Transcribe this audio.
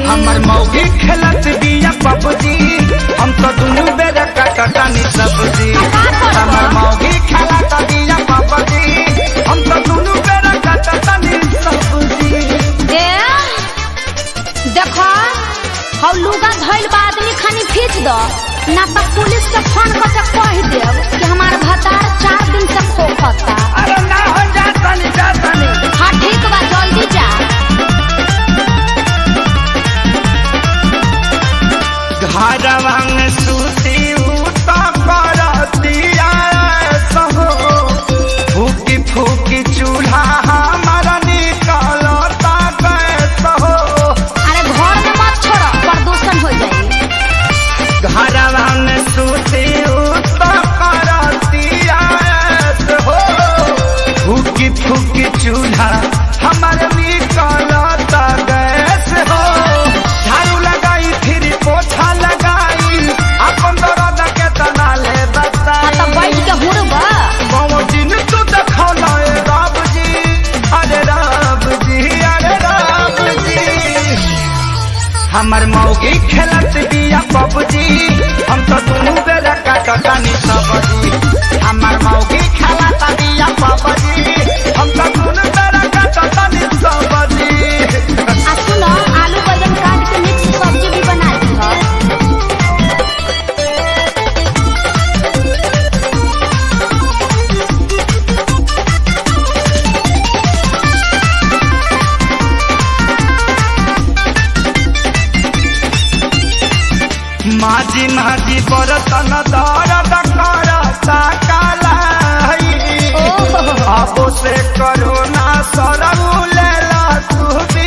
हमर मौगी खेलत बिया पबजी हम तो दुनू बेरा कटनी सब्जी हमर मौगी खेलत बिया पबजी हम तो दुनू बेरा कटनी सब्जी ए देखो हौ लुगा धइल बा आदमी खानी खींच दो ना तो पुलिस के फोन करके कह देब कि हमार भतार चार दिन से खोखता अरे ना हो जा तनी जा तनी हाँ ठीक बा जल्दी जा घरवा में सूती उता करतिया सहो फूकी फूकी चूल्हा हमारा निकलता गैस हो अरे घर में मत छोड़ो प्रदूषण हो जाई घरवा में सूती उता करतिया हो फूकी फूकी चूल्हा हमारा निकलता गैस हो झाड़ू लगाई फिर पोछा लगाई अपन दर्द के तना ले बता हाँ तो बैठ के हुड़बा दिन तू देखौला ए राम जी अरे राम जी अरे राम जी हमर मौगी खेलत बिया पबजी हम तो दुनू बेरा काटनी सब्जी हमर मौगी खेलत बिया पबजी हम तो दुनू बेरा काटनी सब्जी आ सुनो आलू बैंगन काट के मिक्स सब्जी भी बना दी माझी माझी बरतन दर्द करता कालाई ओहो अब से करो ना सरऊ ले ला तू